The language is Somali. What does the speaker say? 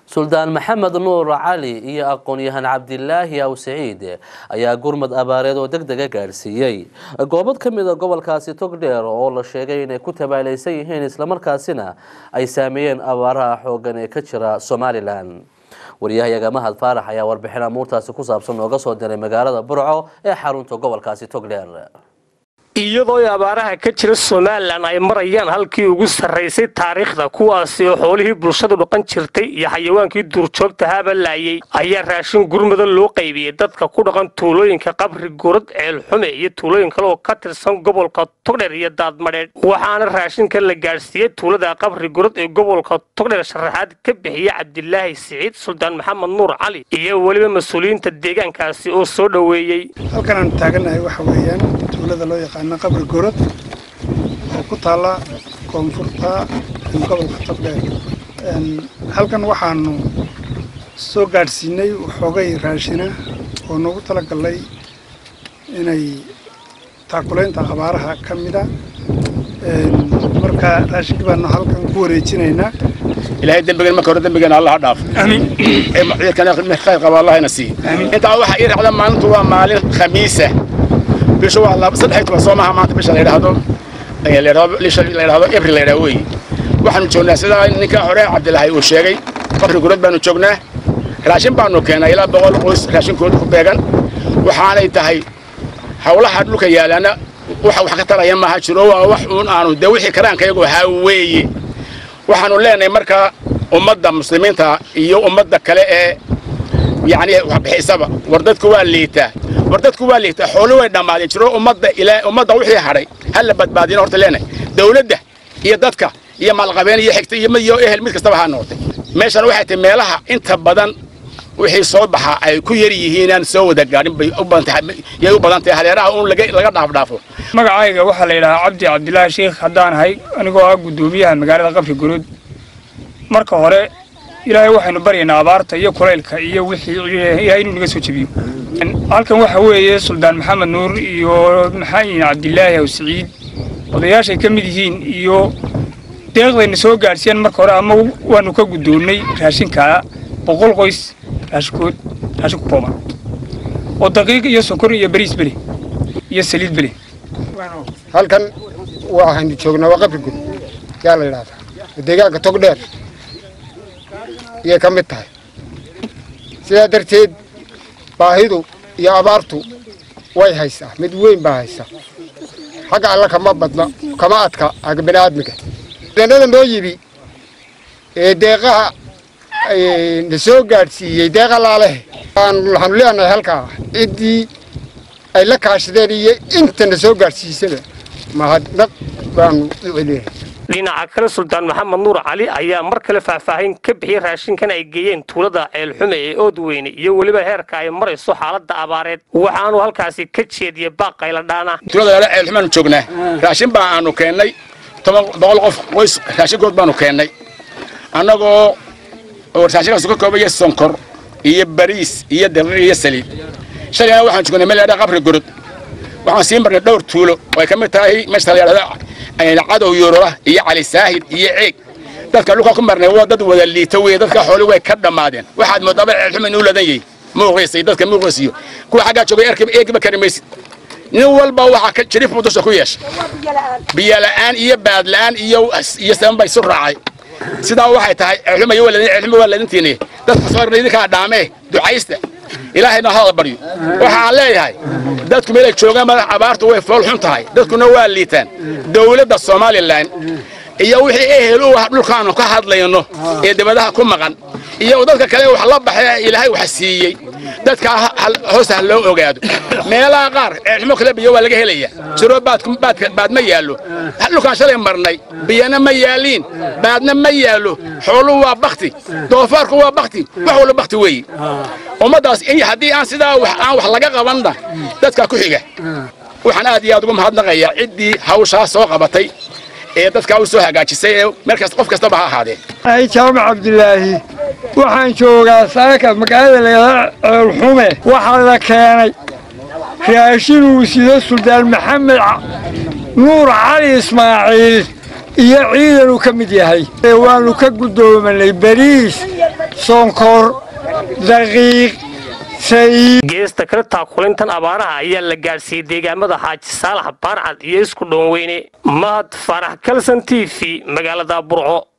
suldaan maxamed nuur cali iyo aqoon-yahan cabdilaahi aw saciid ayaa gurmad abaareed oo deg dega gaadhsiiyey goobad ka mid a gobolkaasi togdheer oo la sheegay inay ku tabaalaysan yihiin islamarkaasina ay saameeyeen abaaraha xooggan ee ka jira somalilan waryahayaga mahad faarax ayaa warbixin amuurtaasi ku saabsan nooga soo diray magaalada burco ee xarunta gobolkaasi togdheer iyadoo abaaraha ka jira somalilan ay marayaan halkii ugu sarraysay taariikhda kuwaasi oo xoolihii bulshadu dhaqan jirtay iyo xayawaankii duurjoogta haabalaayay ayaa raashin gurmada loo qaybiyey dadka ku dhaqan tuulooyinka qabri gurad ceelxume iyo tuulooyin kale oo ka tirsan gobolka togdheer iyo daadmadheedh waxaana raashinkan la gaadhsiiyey tuulada qabri gurad ee gobolka togdheer sharaxaad ka bixiya cabdilaahi siciid suldaan maxamed nuur cali iyo weliba mas-uuliyiinta deegaankaasi oo soo dhoweeyey halkan aan taaganahay waxa weeyaan tuulada loo yaqaano qabri gorod oo ku taalla koonfurta gobolka togdheer halkan waxaanu soo gaadhsiinay waxoogay raashina oo noogu talagalay inay taakulaynta abaaraha ka mida marka raashinkii baanu halkan ku wareejinaynaa ilaahay dembigan marka hore dembigeena allah ha dhaaf amiin khayr qaba allahna sii intaa waxaa ii raacda maalintu waa maalin khamiisa bisha waa saddex iyo toban soo maaha maanta bisha la yidhaahdo la yidhaahdo april la yidhaahdo weeye waxaanu joognaa sidaa ninka hore cabdilaahi uu sheegay qabri gurad baanu joognaa raashin baanu keenay ilaa boqol qoys raashinkooda ku beegan waxaanay tahay hawlaha dhulka yaalaana waxa wax ka taraya maaha jiro waa wax uun aanu dee wixii karaankayagu ahaa weeye waxaanu leenahay markaa ummadda muslimiinta iyo ummadda kale ee yacni waxbixisaba war dadku waa liitaa war dadku waa liitaa xoolo way dhammaadeen jiro ummadda ilaa ummadda wixii hadhay ha la badbaadina horta leenahay dawladda iyo dadka iyo maalqabeen iyo xigta iyo iyo ehel mid kastaba ha noqotay meeshan waxay tahay meelaha inta badan wixii soo baxa ay ku yar yihiinaan soo wada gaadhin bay u badan tahay yay u badan tahay hareeraha uun laga laga dhaaf dhaafo magacayga waxaa la yidhahaa cabdi cabdilaahi sheekh haddaan ahay anigoo ah guddoomiyaha magaalada qabri guruud marka hore ilaahay waxaynu baryaynaa abaarta iyo kulaylka iyo wixii ilaahay inuu naga soo jebiyo halkan waxa weeye suldaan maxamed nuur iyo maxaayin cabdilaahi aw siciid odayaashay ka mid yihiin iyo deeqdayna soo gaadhsiiyeen marka hore ama waanu ka guddoonnay raashinkaa boqol qoys raashinkood raashin ku kooban oo daqiiq iyo sokor iyo bariis bele iyo saliid bele halkan waxaynu joognaa waa qabri gud yaa la yidhahdaa deegaanka togdheer iyay ka mid tahay sidaa darteed baahidu iyo abaartu way haysaa mid weyn baa haysa xagga alla kama badna kama adka aga bini'aadmiga danada noo yibi ee deeqaha na soo gaadhsiiyey deeqa laalehe waxaanu leenahay halkaa ciddii ay la kaashadeen iyo inta na soo gaadhsiisada mahadnaq baanu u celinahay dhinaca kale suldaan maxamed nuur cali ayaa mar kale faahfaahin ka bixiyey raashinkan ay geeyeen tuulada ceelxume ee oodweyne iyo weliba heerka ay marayso xaaladda abaareed waxaanu halkaasi ka jeediyey baaqayla dhaana tuulada lala ceelxumeanu joognaa raashin baa aanu keennay toban boqol qof qoys raashinkood baanu keennay annagoo oo raashinkaas ka koobaya sonkor iyo bariis iyo darir iyo saliid shalayna waxaan joognay meel yadhaa qabri gorod waxaan sii marnay dhowr tuulo oo ay ka mid tahay meesha la yidhahda cadow yuurura iyo cali saahid iyo ceeg dadka dhulka ku marnay waa dad wada liita weye dadka xooli way ka dhammaadeen waxaad moodaaba ceelxuma inuu ladan yahay muuqiisa dadka muuqiisiyo kuwa xaggaa joogay erkiba eegiba kari maysid nin walba waxaa jariif buu dusha ku yeeshay biyola'aan iyo baadla'aan iyo iyo sabanba isu raacay sidaa waxay tahay ceelxuma iyo ceelxuma waa ladintiini dadka soo irnay idinkaa dhaamee ducaysta ilaahayna hada baryo waxaan leeyahay dadku meelay joogaan madax abaartu way fool xun tahay dadkuna waa liitaan dawladda somalilan iyo wixii ehel u ah dhulkaanu ka hadlayno ee dibadaha ku maqan iyo dadka kale wax la baxay ilaahay wax siiyey dadka hoos ha loo ogaado meelaha qaar ceelxumo kale biyo waa laga helaya jiro baad ma yaallo dhulkaan shalay marnay biyana ma yaaliin baadna ma yaallo xooluhu waa bakti doofaarku waa bakti wax walba bakti weeye ummaddaas haddii aan sidaa aan wax laga qabanna dadkaa ku xiga waxaan aad iyo aad ugu mahadnaqayaa ciddii hawshaa soo qabatay ee dadkaa u soo hagaajisay ee markaas qof kastaba ha ahaadee ay jaamac cabdilaahi waxaan joogaa saaka magaalada lagaa ceelxume waxaa la keenay raashin uu sido suldaan maxamed nuur cali ismaaciil iyo ciidan uu ka mid yahay waannu ka guddoomanay bariis sonkor daqiiq sayiid geesta kale taakulintan abaaraha ayaa la gaadhsiiyey deegaamada xaaji saalax baarcad iyo isku dhoonweyne mahad faarax kalson t v magaalada burco